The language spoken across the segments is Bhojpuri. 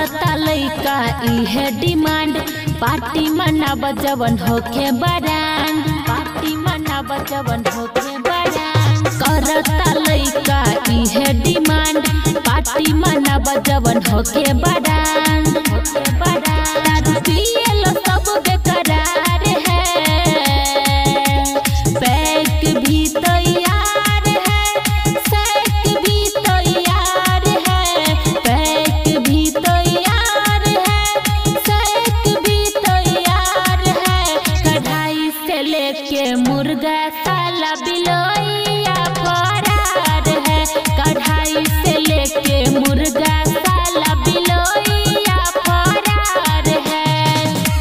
करता लइका इहे डिमांड पार्टी मनाब जवन होके बरांड पार्टी मनाब जवन होके बरांड करता लइका इहे डिमांड पार्टी मनाब जवन होके बरांड होके बरांड दारू पिए लो सब बेकरार है पैक भी तैयार है सैक भी तैयार है पैक भी तैयार है सैक भी तैयार है कढ़ाई से लेके मुर्गा साला बिलोइया फरार है कढ़ाई से लेके मुर्गा साला बिलोइया फरार है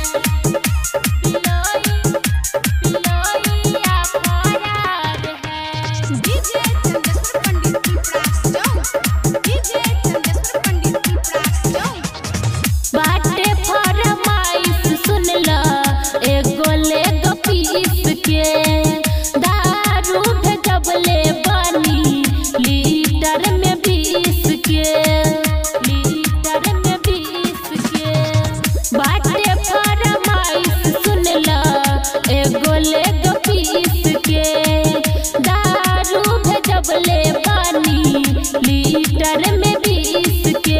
बिलोई बिलोइया फरार है डीजे चंदेश्वर पंडित की प्रास जाऊं डीजे चंदेश्वर पंडित की प्रास जाऊं बाटे फरमाइश सुन ल एगो ले दो पीस के दारू भेजबले बनी लीटर में बीस के लीटर में बीस के बाटे फरमाइश सुन ल एगो ले दो पीस के दारू भेजबले बनी लीटर में बीस के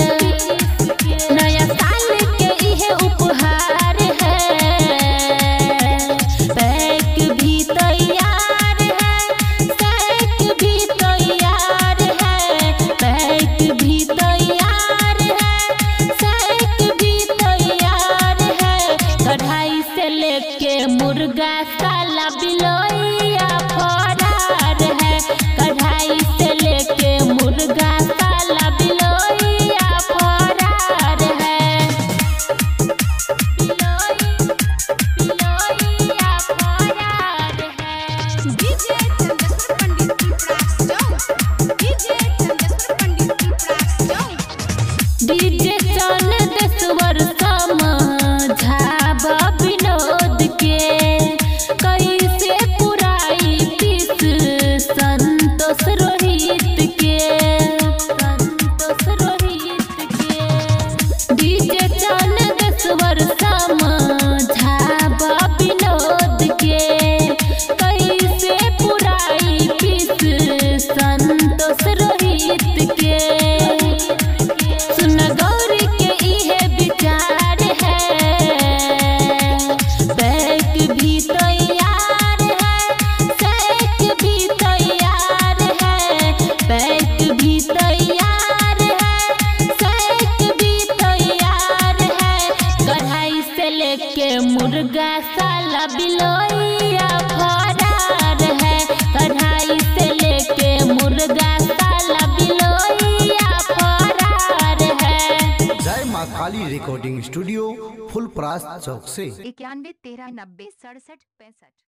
नया साल के इहे उपहार है पैक भी तैयार है सैक भी तैयार है पैक भी तैयार है सैक भी तैयार है कढ़ाई से लेके मुर्गा साला बिलोइया फरार है कढ़ाई से लेके मुर्गा साला बिलोइया फरार है बिलोई बिलोइया फरार है डीजे चंदेश्वर पंडित की प्रास जाऊं डीजे चंदेश्वर पंडित की प्रास जाऊं डीजे चल देशवर समझाब विनोद के कैसे पुराई पीस संतोष रोहित के संतोष रोहित के डीजे चल देशवर समझाब विनोद के कैसे पुराई पीस संतोष रोहित के सुन गौरी के इहे विचार है बैक भी तैयार है सैक भी तैयार है बैक भी तैयार है सैक भी तैयार है कढ़ाई से लेके मुर्गा साला बिलोइया फरार है कढ़ाई से लेके मुर्गा साला बिलोइया फरार है जय माँ काली रिकॉर्डिंग स्टूडियो फुल प्रास चौक से इक्यानवे तेरह नब्बे सड़सठ पैंसठ